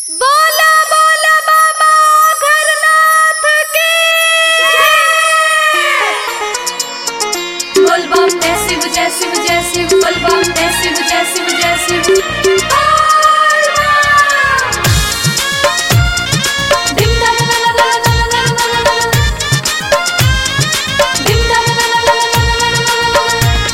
बोला बोला बाबा घरनाथ की बोल बम जय शिव जय शिव जय शिव बोल बम जय शिव जय शिव जय शिव बोल बम। धिम धम ला ला ला ला ला ला ला ला ला। धिम धम ला ला ला ला ला ला ला ला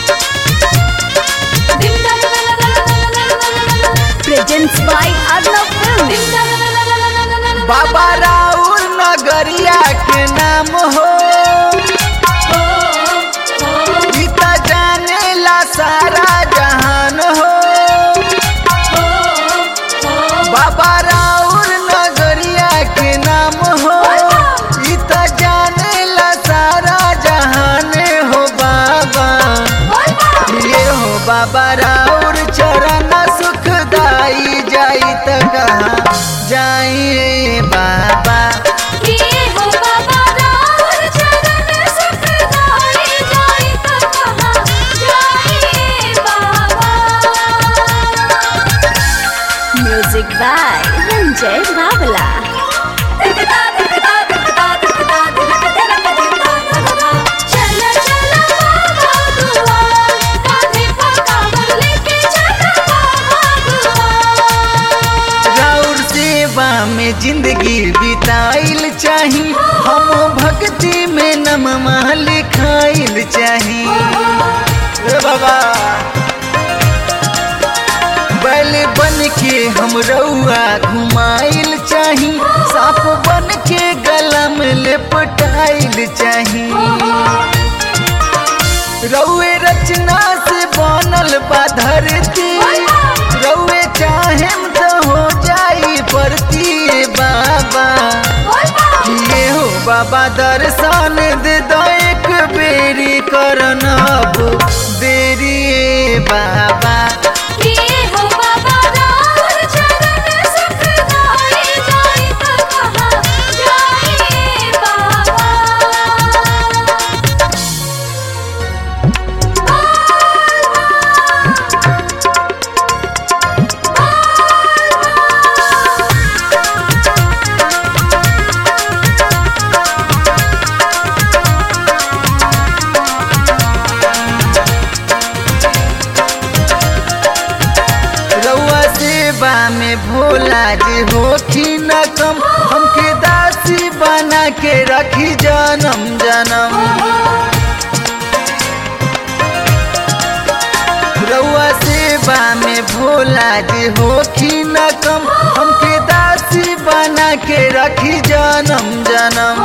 ला। धिम धम ला ला ला ला ला ला ला ला ला। प्रेजेंट्स बाय अर्णव फिल्म धिम धम ला ला ला ला ला ला ला ला। बाबा राउर नगरिया के नाम हो हो, हो, ई त जानेला सारा जहान हो हो, हो। बाबा राउर नगरिया के नाम हो ई त जानेला सारा जहान हो बाबा ये हो बाबा राउर चरण सुखदाई जाई त कहाँ जाई बाबा किए हो बाबा राउर चरण सुखदाई जाई त कहाँ जाइए बाबा म्यूजिक बाय रंजय बावला दिखदा दिखदा दिखदा दिखदा दिलक दिलक दिखदा दिखदा चल चल बाबा दुआर कांधे पर कांवर लेके चल बाबा दुआर राउर सेवा में जिंदगी बिताइल चाही हम भक्ति में नममा लिखाइल चाही ए बाबा बैल बन के हम रउआ घुमाइल चाही सांप बन के गला में लेपटाइल चाही रउए रचना से बनल बा धरती रउए चाहेम त हो जाई परती बाबा ये हो बाबा दर्शन दे दो एक बेरी करन अब देरी ए बाबा किए हो बाबा राउर चरण सुखदाई जाई त कहाँ जाइए बाबा रउआ सेवा में भोला जी होखी न कम हमके दासी बना के रखी जन्म जन्म रउआ सेवा में भोला जी होखी न कम हमके दासी बना के रखी जन्म जन्म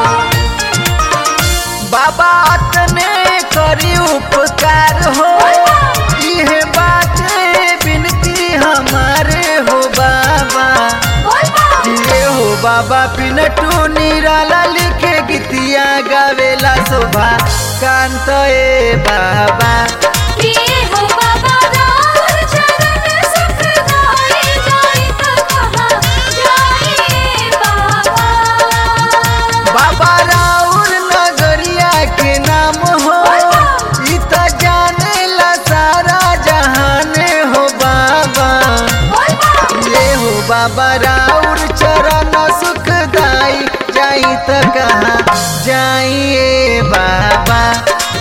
बाबा तने करी उपकार हो इहे बाटे बिनती हमारे हो बाबा ये हो बाबा पिनटू निराला लिखे गीतिया गावेला शोभा कांत ए बाबा किए हो बाबा राउर चरण सुखदाई जाई त कहाँ जाइए बाबा बाबा राउर नगरिया के नाम हो ई त जानेला सारा जहान हो बाबा ये हो बाबा राउर चरण सुखदाई जाई त कहाँ जाइए बाबा